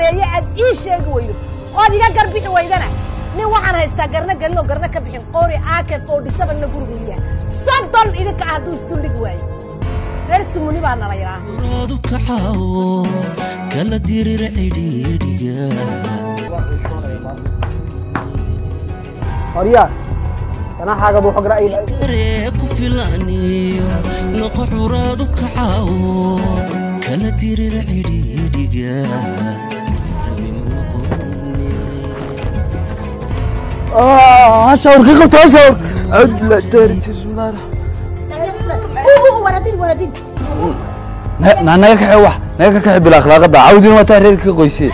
sameeye aad ii sheegi weydo ood iga garbixi weydana nin waxaan haystaa garna gelin oo garna ka bixin qori aake forty sevenna gurigu yahay soddon idinka ah hadduu isduldhigi waayo reer sumuni baa nala yidhaah uraadu kacaawo kala dirira cidhiidhiga horyaa ganaaxaaga buu xog ra'yi daree ku filaniyo noqo curaadu kacaawo kala dirira cidhiidhiga hashawr ka qabto hashawr acuudu billahi daari bismillahi na naga kaxe wax naga ka kaxe bil akhlaaqada cawdina waa taa reerka ka qoysee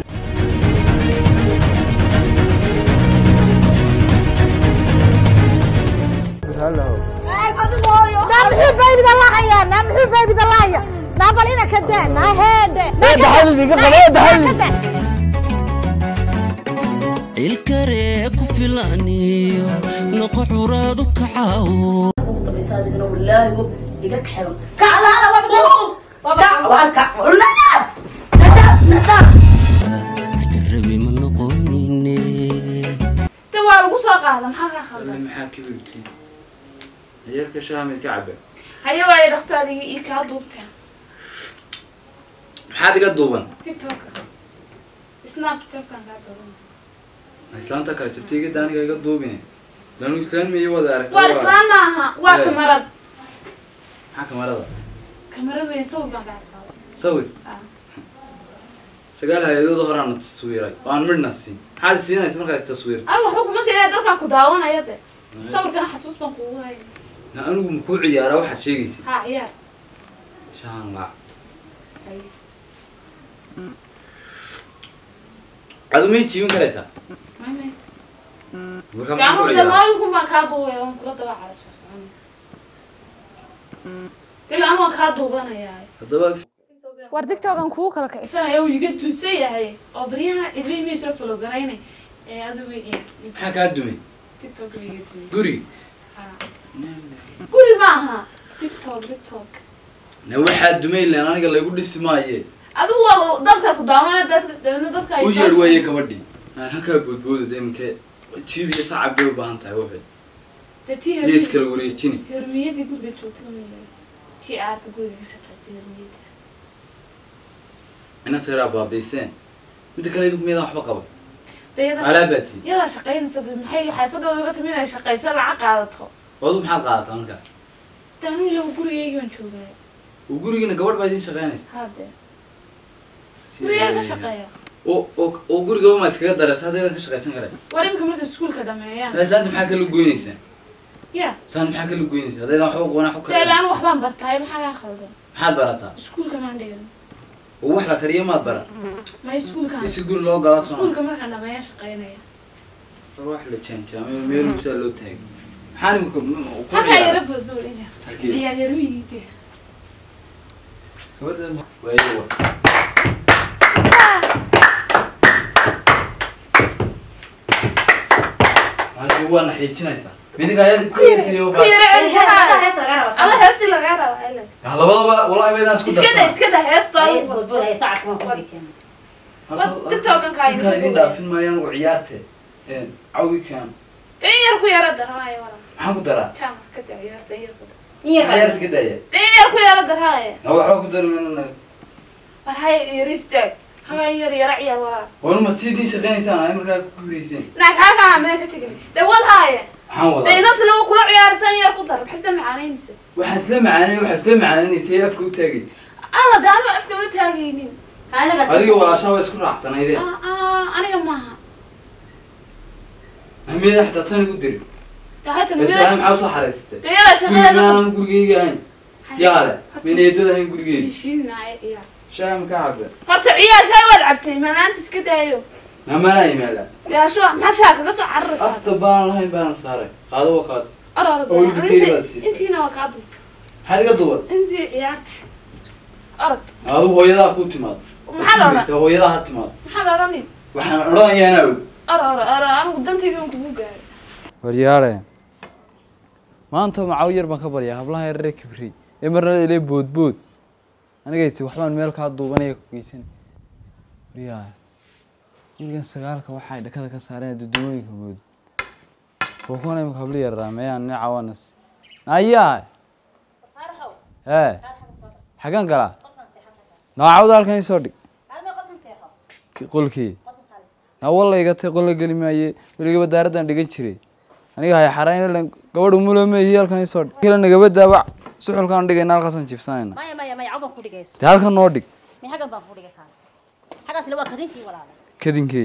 naa muxuu baybida lahaya naa muxuu baybida lahaya naa bal ina ka daa naa heedhe Ee, daxalid iga qabo, ee, daxalid. ilkaree ku filaniyo noqo curaadu kacaawo garabi ma noqonine de waa lagu soo qaada maxaa kaa khaldan maxaa ka wigtiin ayeerka shaha mid ka cabe ayagoo ay dhaqsaadiga iyo kaa duubteen maxaad iga duuban tiktoka snapchatkan kaa duuban islaanta kale jabtayga daaniga iga duubine lanu islaamiyo wada aragta waa islaan maaha waa Eh. kamarad maxaa kamarada kamarad weyn sawir baan kaa qaada sawir Ah. sagaal hay-adooda horaana taswiiray oo aan midhna siin maxaad siinaysa markaas taswiirto ay waxba kuma siinaya dadkaa ku daawanaya de sawirkana xasuus baan kugu haya na anigu makuu ciyaara waxaad sheegaysa ha ciyaar shahan laac Ay. adu may jiibin karaysaa Mame. marka maxaa ku gacmuhu ciyaara damaalkun baan kaa duubaya waan kula daba calasoo socon dil anu waan kaa duubanayaa haddaba war tiktokan kugu kala kicisanayo uu iga duusan yahay oo baryaha cidbi miisla falogaraynay ee adigu ciyaar maxaa kaa dumay tiktok iga duuy guri guri ma aha tiktok tiktok na waxaa dumay len aniga laygu dhisi maaye adigu waa dadka ku daawanaya dadka dabeedna dadka ay u soo- yeedh waaye gabadhii aan halkaa boodbooda iminka jiib iyo sacab bay u baahan tahay waxay dee tii iyo hermi- iskala wareejini hermiyadii guriga joogta ma yahay tii aarta guriga ka shaqaysay hermiyada inaad taraa baabayseen midda kale idinku miyadaan waxba qaban dee yada alaabaati yadaa shaqaynaysa dee maxay xaafadooda uga timid inay shaqaysa lacag qaadato odu maxaad qaadataa markaa dee anuu ilagu gurigeygii baan joogaya oo gurigiina gabadh baa idiin shaqaynaysa hadde gurigaa ka shaqeeya oo oo oo gurigaba ma iskaga dareerta hadday ka shaqaysan kareen war imika markay iskuulka dhameeyaan saanta maxaa kala goynaysaa ya saanta maxaa kala goynaysaa haddaydan waxba qoona wax dee kale laan waxbaan bartaay maxaa kaa khaldan maxaad barataa iskuulka maan dhigan oo wax la kariyo maad baran ma iskuulkaan si guri loo galaa soo iskuulka markaan dhameeya shaqaynaya war wax la jaanjaamay meel musaa loo taagay maxaan imika ku halkaa yara ciyaara boodboodaya halkii ciyaar hermiydiide gabadha waayo wa halkii waa naxiijinaysaa midinka ayaa ku yeersiiyo ku yara celi ada heestii lagaa raba hele labadaba wallahi baydaan isku iska da iska da heesto TikTok-kan kaa intaa idin dhaafin maayaan ugu ciyaarte cawikan dee in yar ku yara daraaye wala maxaan ku daraa jaamac ka da ciyaarta in yar ku dar ciyaarta ka daaya dee in yar ku yara daraaye na waxba ku dari mayno war hay yar istaag haga in yar yara ciyaar walaa wanuma tii idiin shaqaynaysaan ay markaa ku gudayseen naa kaa kaa meel ka tegin dee wal haaye maxaan dee wadaa idanta lagu kula ciyaarsan in yar ku dar maxay isla macaanaynaysa waxaan isla macaanay waxaan isla macaaninaysay afka u taagaysa alla dee aniga afka ma taagaynin adiga walaashaa waa isku raacsanaydeen Ah, ah, aniga maaha ahmiyada xataa tan igu diri dee hata beetaana nabiyada maxaa usoo xaraysatay dee yada shaqadeeda gurigaanan gurigeyga ahayn yaale mayna eedada ahayn gurigeyga heshiinaayo ciyaar shaha ma ka cabda horta ciyaar shay waad cabtay maanaanta iska daayo namanaa yimaada dee asho maxaa shaa kaga soo cararaysaa afta baanan lahayn baanan saaray qaado waa kaas or or oo wiilka keliya baad siisay. intiina waa kaa duubta maxaad iga duuban intii ciyaarti orod adigu hooyadaa ku timaad maxaad odhan hooyadaa ha timaad maxaad odhani waxaan odhanayaana og or or or anigu dantayda waan kugu gaaray waryaare maanta macaw yar baan ka baryaa hablaha yarare kibrey ee marna ile boodbood anigay ti waxbaan meel kaa duubanaya ku geysan waryaa gurigan sagaalka waxay dhakada ka saareen dudumooyinka mood kuwan imika habli yaraa meyaan nin cawanas ayaa ee xagan galaa noocawda halkan isoo dhig Ki- qolkii na walla igatay qolla geli maaye weligaba daaraddan dhigan jiray aniga hay xarayn gabadhu mulameehi halkan isoo dhig kila nagabadaaba suxulkaan dhigayna halkaasaan jiifsanayna maya maya maya cawban ku dhigayso dee halkan noo dhig mi xaggan baan ku dhigay kaa xaggaasna waa kadinkii walaala kadinkey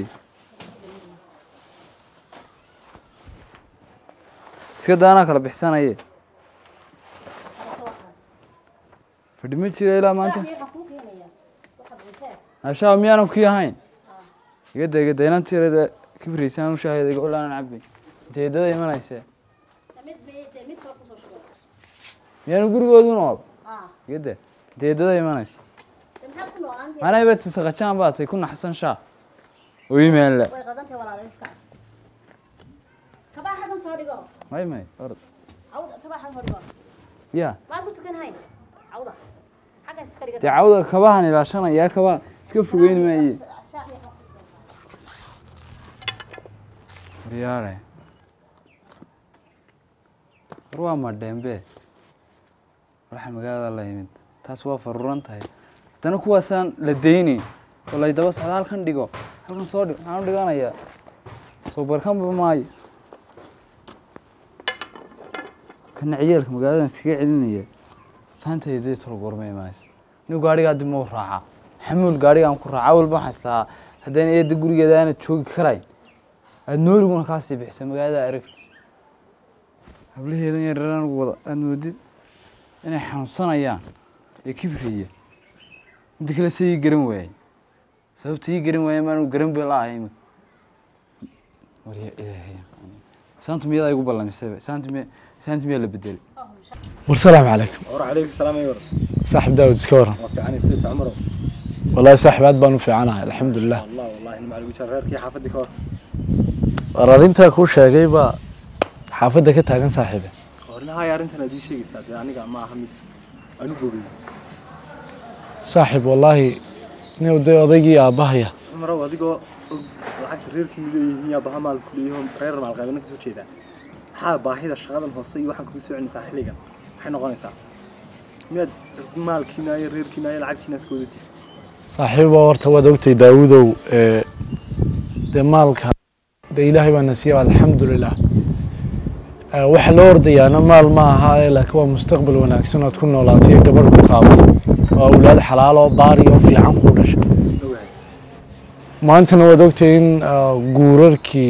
iska daanaa kala bixsanaye fadhi ma jira ilaa maanta waxaan kuu keenayaa waxaad cunteen ashaa miyaanan kii ahayn igada igada inantiirada kibriysaan u shaahida iga olaanan cabay inteedada imanayse mid mid mid kale kusoo shubay miyaanu gurigoodu nool ah igada inteedada imanayse maxaad ku noolaan manayba tisaqajaan baa tay ku naxsan shaa oo imaanla way qadantay walaala iska kabaa xaggan soo dhigo may may orod cawda kabaa xaggan soo dhigo ya maad ku tukan hayn cawda xaggaas iska dhiga dee cawda kabahan ilaashanaya kabaa iska fogeyn maaye waryaale war waa madheembe walaxa magaalada la yimid taas waa faruuran tahay haddana kuwaasaan la daynayn oo lay daba socda halkan dhigo halkan soo dhig maxaan u dhiganayaa soo barkanba maayo kana ciyaalka magaaladan iskaga celinaya saantayda tolo goorma imanaysa nin gaadhigaa dib mau raacaa xamuul gaadhigaan ku raacaa walba waxaan islahaa haddana eedda gurigeeda aanad joogi karayn aada nooliguna kaasii bixisa magaalada aragti hablaheedan yareer anigu wada aada moodid inay xanuunsanayaan ee kibraya midda kale se ii garan waayay sababta ii garan waaya maanu garan ba la ahay imika warya ilaahay saanta miyadaa igu ballamisayba saanta miya saanta miyaa la bedelay والسلام عليكم war calaykum salaam ayor صاحب داود سكورة waa fiicanay sayta cumaro والله صاحب عاد بانو في عنها الحمد لله allah wallahi nin macalin gujar reerkii xaafadii ka hor أرادينتا كو شاقي با حافظة كتاقن صاحبه hornahay arrintan aad ii sheegaysaa dee aniga ma aha mid anu bogay صاحب والله نيو دي أضيقي آباهيا cumarow adigoo og lacagta reerkii mileeyihiin yaa baha maal ku leeyaho reer maal qaybana kasoo jeedaa maxaa baahida shaqadan hoose iyo waxaan kugu soconaysaa xilligan maxay noqonaysaa miyaad maalkiina iyo reerkiina iyo lacagtiina iska wadatid صاحب ورتا ودوتي داودو إيه دي مالك دي إلهي بان نسيه الحمد لله آه، waxa loo ordayaana maal ma aha ee laakiin waa mustaqbal wanaagsan ood ku noolaatay gabadh ku qaabo oo awlaad xalaal oo baari oo fiican kuu dhashay ogahay maantana waad ogtahay in ah, guurarkii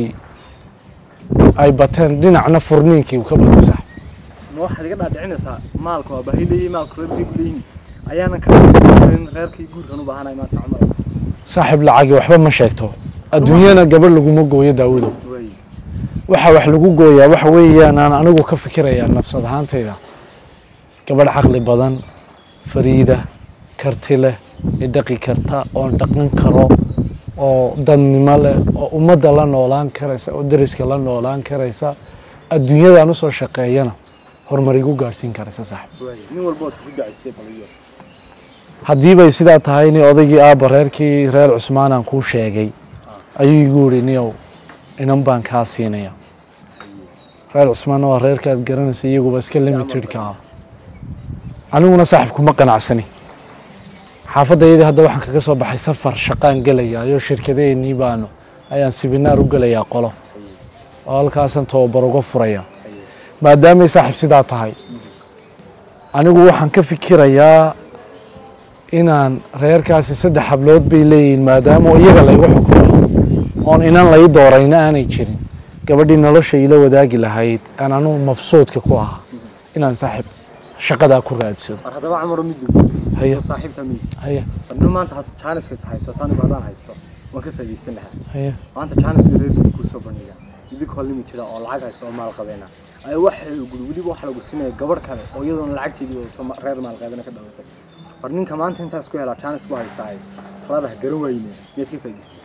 ay bateen dhinacna furniinkii uu ka batay sax ma waxaad iga dhaadhicinaysaa maalka waa baahi leeyihin maalka reerkaygu leeyihin ayaanan ka samaysan karin reerkay guurkan u baahanahay maanta cumarow saaxiib lacagi waxba ma sheegto adduunyana gabadh laguma gooyo daawudow waay waxa wax lagu gooyaa waxa weeyaan aan anigu ka fikirayaa nafsad ahaantayda gabadh caqli badan fariida karti leh ee dhaqi karta oon dhaqan karo oo dadnimo leh oo ummadda la noolaan karaysa oo deriska la noolaan karaysa adduunyadaan usoo shaqeeyana horumar igu gaadhsiin karaysa saaxib waay nin walba ood ku dacaystay baliyo haddii bay sidaa tahay ni odaygii aabba reerkii reer cusmaan aan kuu sheegay ayuu igu yidhi niyow inan baan kaa siinaya reer cusmaanna waa reerkaad garanaysa iyaguba iska limitedka ah aniguna saaxib kuma qanacsani xaafaddaydii hadda waxaan kaga soo baxay safar shaqaan gelaya iyo shirkadeennii baanu ayaan sibinaar u gelayaa qolo oo halkaasaan tababar uga furaya maadaamay saaxib sidaa tahay anigu waxaan ka fikirayaa inaan reerkaasi saddex hablood bay leeyihiin maadaama oo iyaga laygu xukumo oon inan lay doorayna aanay jirin gabadhii nolosha ila wadaagi lahayd aan anugu mabsuudka ku ahaa inaan saaxib shaqadaa ku raadsado war haddaba camaro mid Haya. soo saaxiibka miyi haya barno maanta had jaaniska haysato anigu haddaan haysto waan ka faa'iidaysan lahaa haya maanta jaanis bay reerkii kuu soo bandhiga idinkoo limitida oo lacag haysta oo maal qabeena ay waxa guri weliba waxa lagu siinaya gabadh kale oo iyadoona lacagteedii wadato ma- reer maal qabeena ka dhalatay war ninka maanta intaas ku helaa jaanis ku haystaa talaaba ha garan wayne miyaad ka faa'iidaystay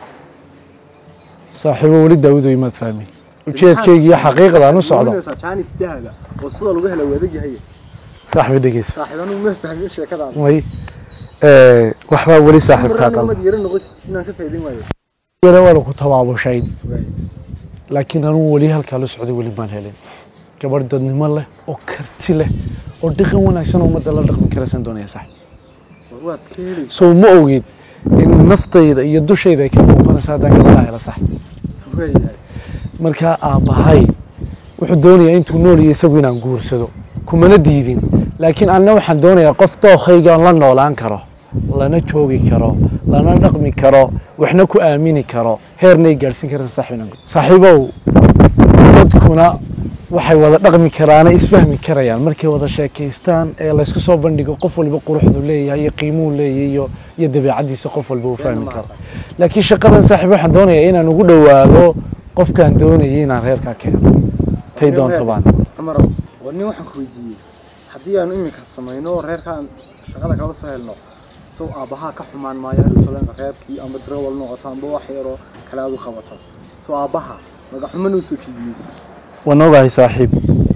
saaxiibo weli daawudo imaad fahmin ujeedkayga iyo xaqiiqda aan u socdo Waxaad jaanis dahaba oo sida lagu hela wadag yahay saaxiibo dhegeyso saaxiib anigu ma fahmin sheekadaada way waxbaa weli saaxiibkaa marna qalda mad yara noqotid inaan ka faa'iidayn waayo yare waana ku tabaabushayn waay laakiin anugu weli halkaa la socday weli maan helin gabadh dadnimo leh oo karti leh oo dhaqan wanaagsan oo ummadda la dhaqmi karaysan doonaya sax war waad ka helaysa soo ma ogid in naftayda iyo dushayda ay ka muuqanaysa haddaan gabadhaa hela sax waayahay markaa aabbahay wuxuu doonayaa intuu nool iyo isagu inaan guursado kumana diidin laakiin anna waxaan doonayaa qof dookhaygaan la noolaan karo lana joogi karo lana dhaqmi karo waxna ku aamini karo heernay gaadhsiin karta saaxiibna saaxiibow dadkuna waxay wada dhaqmi karaana isfahmi karayaan markay wada sheekaystaan ee laysku soo bandhigo qof walba quruxdu leeyahay iyo qiimuhu leeyahay iyo iyo dabeecadiisa qof walba uu fahmi karo laakiin shaqadan saaxiib waxaan doonayaa inaan ugu dhowaado qofkaan doonayay inaan reerkaa keeno tay doonto baan amar war nin waxaan ku weydiiyey haddii aanu iminka samayno oo reerkaan shaqada kala soo helno sow aabbahaa ka xumaan maayo hadhow tolanka reerkii amba darawal noqoto amba wax yaroo kale aad u qabato sow aabbaha magaxumana usoo jiidmaysa waan ogahay saaxiib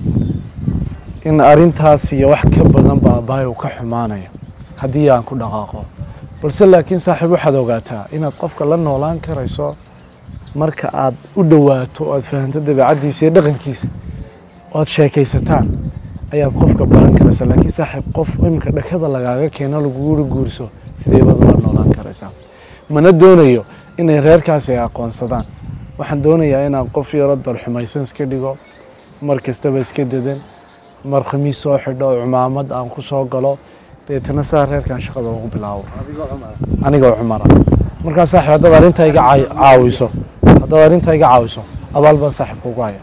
in arrintaas iyo wax ka badan ba aabbahay uu ka xumaanayo haddii aan ku dhaqaaqo balse laakiin saaxiib waxaad ogaataa inaad qofka la noolaan karayso marka aad u dhowaato oo aad fahanto dabeecaddiisa iyo dhaqankiisa oo aad sheekaysataan ayaad qofka baran karaysaa laakiin saaxiib qof iminka dhakada lagaaga keeno lagugu guurso sidee baad ula noolaan karaysaa mana doonayo inay reerkaasi ay aqoonsadaan waxaan doonayaa inaan qof yaro dalxumaysan iska dhigo mar kastaba iska dedan mar khamiis soo xidho oo cumaamad aan ku soo galo deetana saa reerkan shaqada ugu bilaabo adigoo cumar anigoo cumara markaa saaxiib haddaad arrintaa iga caa- caawiso haddaad arrintaa iga caawiso abaal baan saaxiib kugu haya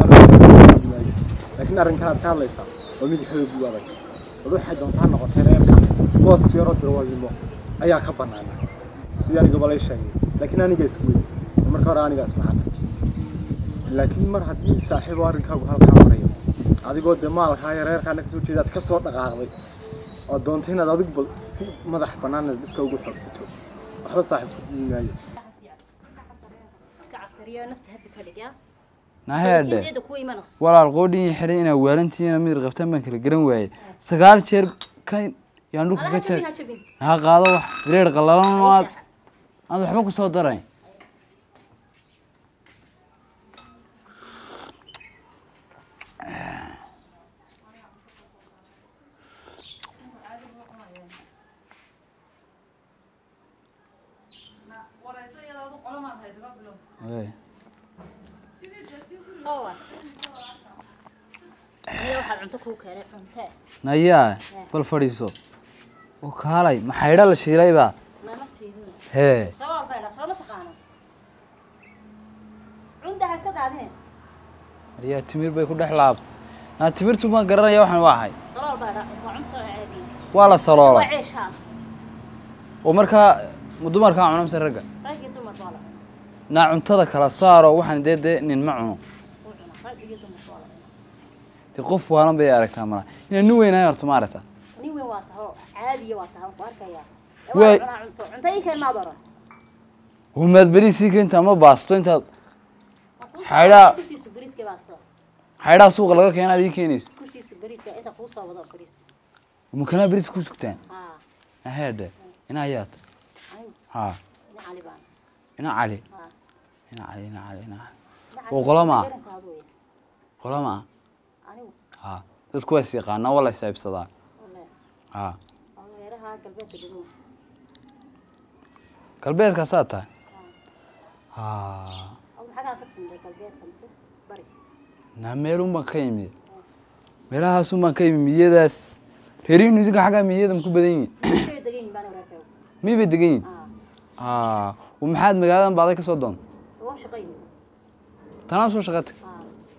laakiin arrinkan aad ka hadlaysaa waa mid xoog u adag bal waxay doontaa noqotay reerka boos yaro darwalnimo ayaa ka banaana sidii aniga balay sheegay laakiin aniga isku weli marka hore aniga ismaxata laakiin mar haddii saaxiibo arrinkaagu halkaa marayo adigoo dee maalkaa iyo reerkaana kasoo jeedaad ka soo dhaqaaqday oo doonto inaad adigu bal si madax bannaan iska ugu xoogsato waxba saaxiib ku diidi maayo iska casariyo nafta habi ka dhig yaa naheedhe inteeda kuwa imanayso walaal qoodhin iyo xiran inaa waalantiina mid qabtaan baan kala garan waayey sagaal jeer ka yaan dhulka ka alaha jar jabin ha jabin ha qaado wax bireer qallalan oo aad aad waxba ku soo darayn Hey. oo waa niyo waxaad cunto kuu keenay cuntee nayaa bal fadhiiso oo kaalay maxaydha la shiilaybaa nama siidin hee sabab bayda soo ma taqaano cunta ha iska daadine maryaa timir bay ku dhex laabtay naa timirtu ma garanaya waxaan waa ahay sabab bayda waa cunto caadi waa la waa saloolay ceeshaa oo markaa ma dumarkaa cuna mise ragga rag iyo dumar baa la cunaa naa cuntada kala saaro waxaan dee dee nin ma cuno wuu cunaa rag iyo dumar baa la cunaa dee qof waalan bay aragtaa mala inaan nin weynahay horta ma aragta nin weyn waa taho caadiya waa taho ku arkayaa ee Waay. waa cunaa cunto cunto ii keen maad oran humaad beri sii keenta ama baasto intaad Ma kuu soo- Xaydhaa. kusiisu bariiska baasto xaydhaa suuqa laga keenaad ii keenayso kusiisu bariiska inta kuu soo wado bariiska makanaa beris ku sugtaan haa naheedhe ina ayaad anigu ha ina cali baan ina cali haa ina cali ina cali ina cali Ina Oo cali qolo ma ah? garanaysaa aduu yahay. qolama ah anigu ha dadku waa is yaqaanaa waa la isaabsadaa wallahi ha waa meelaha galbeedka degmo galbeedkaasaa tahay ha oo maxaa ka timid galbeedka mise bari naa meelun baan ka yimid meelahaasun baan ka yimid miyadaas reerihiinu isinka xaggaa miyada maku badan yihin intay degan yihiin baan reerkayga miyay bay degan yihin haa ha wa maxaad magaaladan baaday ka soo doonta waa shaqayni tanaa soo shaqatay haa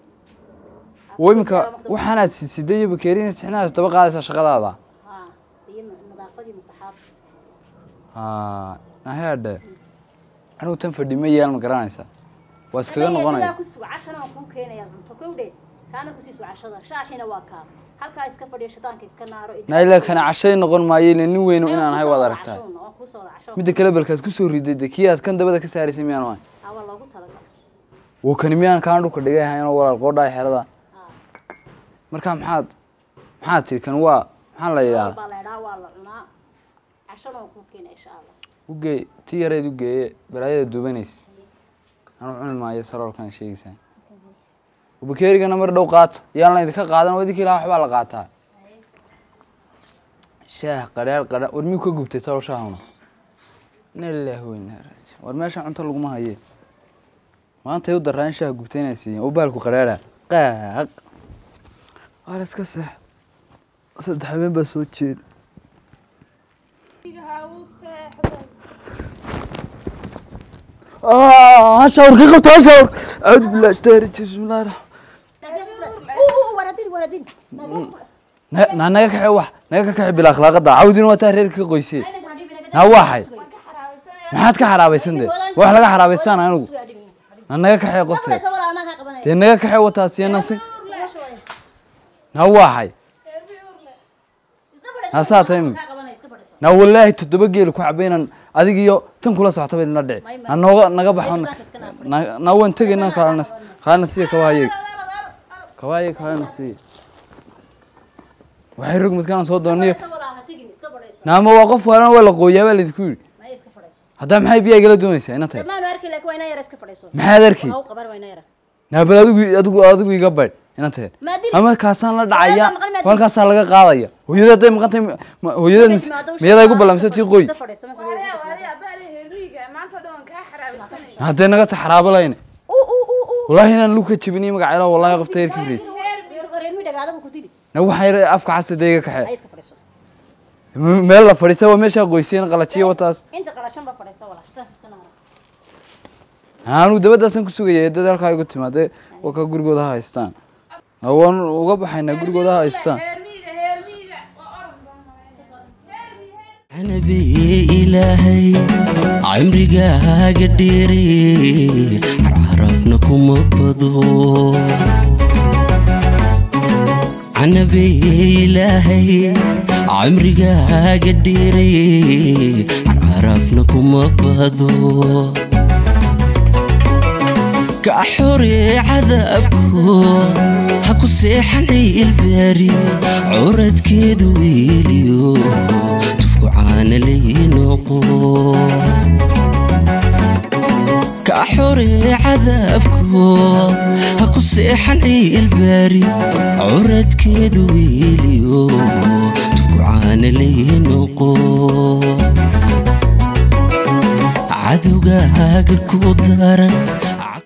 oo iminka waxaanaad siday iyo bakeeriina sixnaas daba qaadaysaa shaqadaada haa iyo nadaafadii masaxaab ha naheedhe anigu tan fadhi ma yeel ma garanaysaa waa iskaga noqonaya ku suga cashana waan kuu keenayaa cunto kowdhe kaana ku siisu cashada shaashina waa kaa halkaa iska fadhiyo shataanka iska naaro naila kana cashay noqon maayo ile nin weyno inaan ahay waad aragtaa waa kuu soo wada casho midda kale balkaad ku soo riday de kii aad kan dabada ka saaraysay miyaan ahay haa waa loogu talagalay wo kani miyaan kaan dhulka dhigay ahaynoo walaal qoodhaa xerada haa marka maxaad maxaad tiri kan waa maxaa la yidhahdaa baa la idhaa waa la cunaa cashana waan kuu keenaya insha allah ugee tii yareed ugeeye balaayada duubanaysa Haye. anu cuni maayo saroolkan sheegaysaa bakeerigana mar dhow qaata yaan la idinka qaadan oo idinkii lahaa waxbaa la qaataa shaah qadhaar qadha war miyuu ka gubtay talo shaahuna ina ilaahi weyna raaji war meesha cunto laguma haye maantay u daraa in shaah gubtay inay siiyeen oo baalku qadhaara qaaq waa la iska seex saddex habeen baa soo jeeda hashawr ka qabto hashawr acuudu billahi ashtaari bismillahi raxmaan waradin waradin na naga kaxe wax naga ka kaxe bil akhlaaqada cawdina waa taa reerka ka qoysee na waxay maxaad ka xaraabaysan dee wax laga xaraabaystaan anigu na naga kaxe qofteed dee naga kaxe wataa siyana si na waxay hasaa tahay imika na wallaahi toddoba geeli ku cabaynan adig iyo tan kula socota bay idinla dhici na nooga naga baxo na- na waan tegayna kaalana kaalana siya kabahayeeg kabahayeeg kaalana siya waxay rog midkaan soo dooniyo naama waa qof waalan waa la qooyaa baa laydinku yidhi haddaa maxay biyaa igala doonaysaa ina tahay maanu arki laakiin waa inaa yara iska fadhiiso maxaad arkay waa u qaban waa inaa yara naabal adigu adigu adigu iga baydh ina tahay Ma dili. ama kaasaan la dhacaya Walaal, maqal maad halkaasaa laga qaadaya hooyada hadday maqantay hooyada miyadaa igu ballamisa tii qoy iska fadhiiso marka way iska fadhiso. maanta dhan kaa xaraabisanay hadday naga taxraabo layne uu uu uu uu wallaahi inaan lug ka jebiniyo magaceela wallahi qofta yar kibriis reer mi dhagaada buu ku dili na waxaa yar afka casa dee iga ay kaxee iska fadhiso meel la fadhiisa waa meeshaa qoyseen qalajiyo wataas inta qalashan baa fadhiso walaal shtaas iska noqon anigu dabadaasan ku sugaya dad halkaa igu timaade waa ka gurigooda ha haystaan waan uga baxaynaa gurigooda ha haystaan heermiiga heermiiga waa orod badan canabi ilaahay cimrigaaga dheere carcarafna kuma bado canabi ilaahay cimrigaaga dheere carcarafna kuma bado ka xore cadaabko ha ku seexan ciilbaari curadkeedu wiiliyo tufku caana laynoqo ka xore cadaabko ha ku seexan ciilbaari curadkeedu wiiliyo tufku caana laynoqo cadowgaaga ku daran